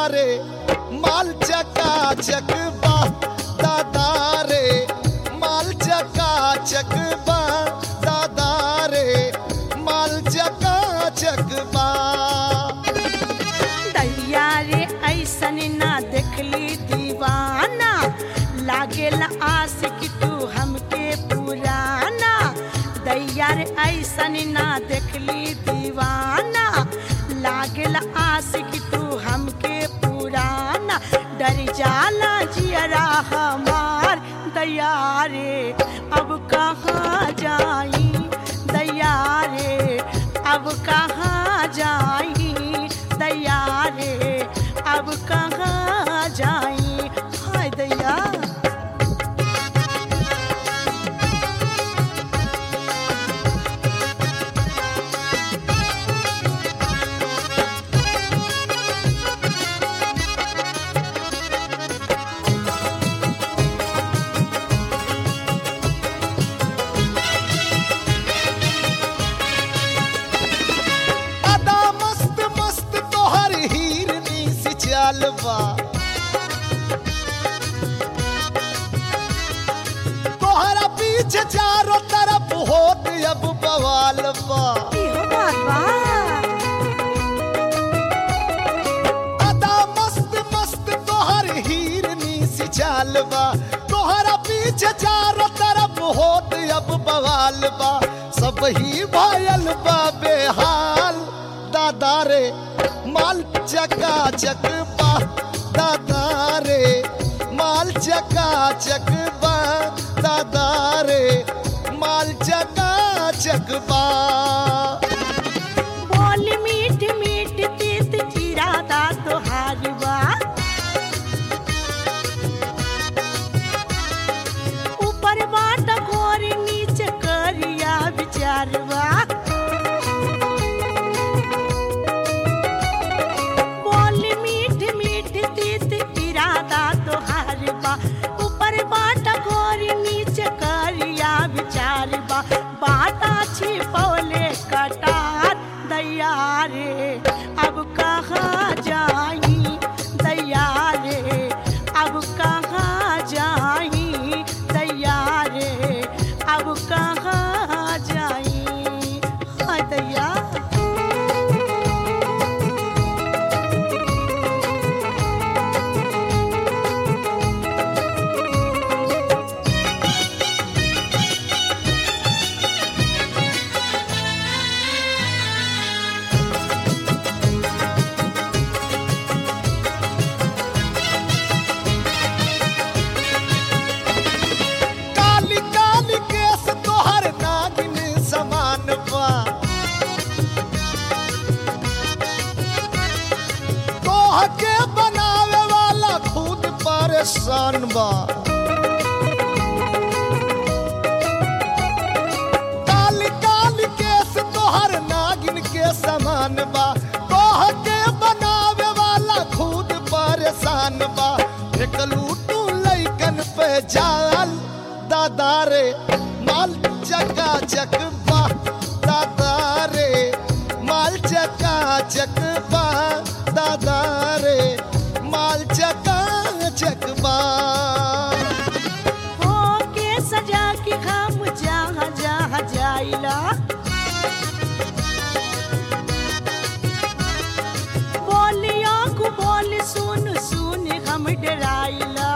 रे माल चका चक बा दादा रे माल चका चक बा दादा रे माल चका चक बा दैया रे ऐसन ना देखली दीवाना लागेल आशिक तू हमके पुराना दैया रे ऐसन ना देखली दीवाना लागेल आशिक तू हमके पुराना डर जाला जियरा हमार दैया रे अब कहाँ जाई दैया रे अब कहाँ जाई दैया रे अब कहाँ जाई हाय दैया अदा मस्त मस्त तोहर हिरनी सी चाल बा तोहरा पीछे चारों तरफ होत अब बवाल बा इहो बात बा अदा मस्त मस्त तोहर हिरनी सी चाल बा तोहरा पीछे चारों तरफ होत अब बवाल बा सब ही भयल बा बेहाल दादा रे माल चका चक बा दादा रे माल चका चक बा दादा रे माल चका चक बा बोल मीठ मीठ तीत इरादा तोहार बा ऊपर बाट घोर नीचे करिया विचार बा बोल मीठ मीठ तीत इरादा तोहार बा ऊपर बाट घोर नीचे करिया विचार बा बाटा छिपौले कटार दैया रे अब कहाँ जाई दैया रे अब कहाँ जाई दैया रे अब कहाँ जाई हाय दैया काली काली केस तोहर नागिन समान बा तोह के बनावे वाला खुद परेशान बा काली काली केस तोहर नागिन के समान बा तोह के बनावे वाला खुद परेशान बा फेकलू तू लैकन पे जाल दादा रे माल चका चक बा दादा रे माल चका चक बा दादा रे माल चका चक बा हो के सजा के हम जहाँ जहाँ जाइला बोलिया को बोल सुन सुन हम डराइला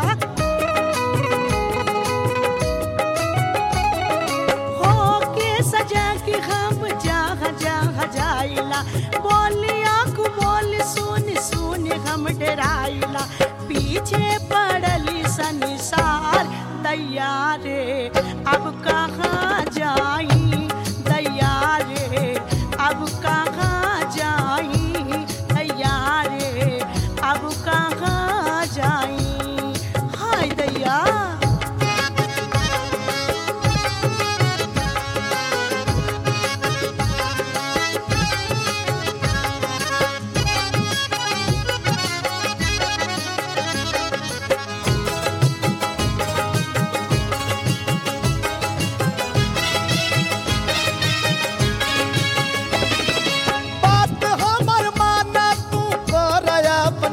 हो के सजा के हम जहाँ जहाँ जाइला बोलिया को बोल सुन सुन हम डराइला पीछे पड़ली संसार दैया रे अब कहाँ जाई दैया रे अब कहाँ जाई दैया रे अब कहाँ जाई हाय दैया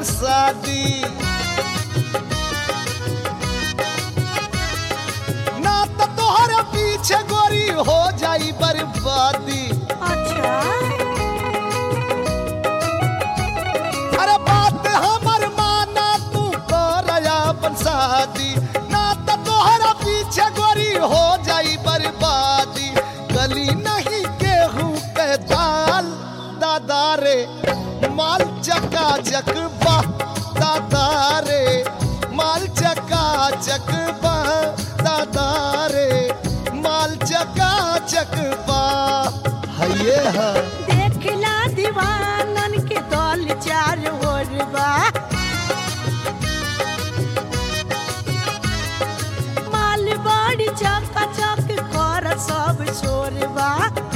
शादी ना तो तोहरे पीछे गोरी हो जाई बर्बादी अच्छा अरे बात हमर माना तू कर अपन शादी ना तो तोहरा पीछे गोरी हो जाई बर्बादी गली नहीं गेहूं के दाल दादा रे माल चका चक बा दादा रे माल चका चक बा दादा रे माल चका चक बा हये हा देखला दीवानन के दल चार ओर बा माल बड़ी चका चक कर सब छोरबा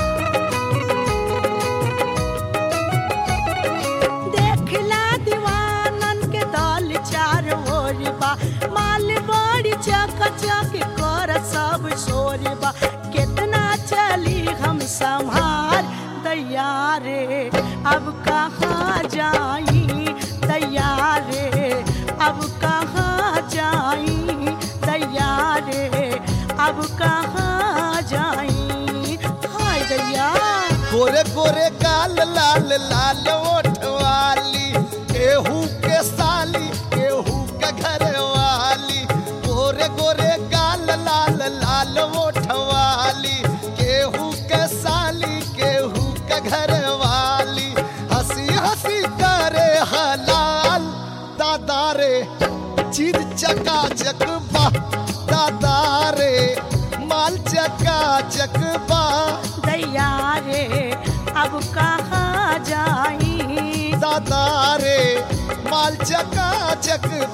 देखला दीवानन के दल चार ओर बा माल बड़ी चका चक कर सब छोरबा कितना चली हम संभार दैया रे अब कहाँ जाई दैया रे अब कहाँ जाई दैया रे अब कहाँ जाई हाय दैया गोरे गोरे गाल लाल लाल ओठवाली केहू के साली केहू के घर वाली गोरे गोरे गाल लाल लाल ओठवाली केहू के साली केहू के घर वाली हंसी हंसी करे हलाल दादा रे चीज चका चक बा दादा रे माल चका चक बा दैया रे अब कहाँ जाई दादा रे माल चका चक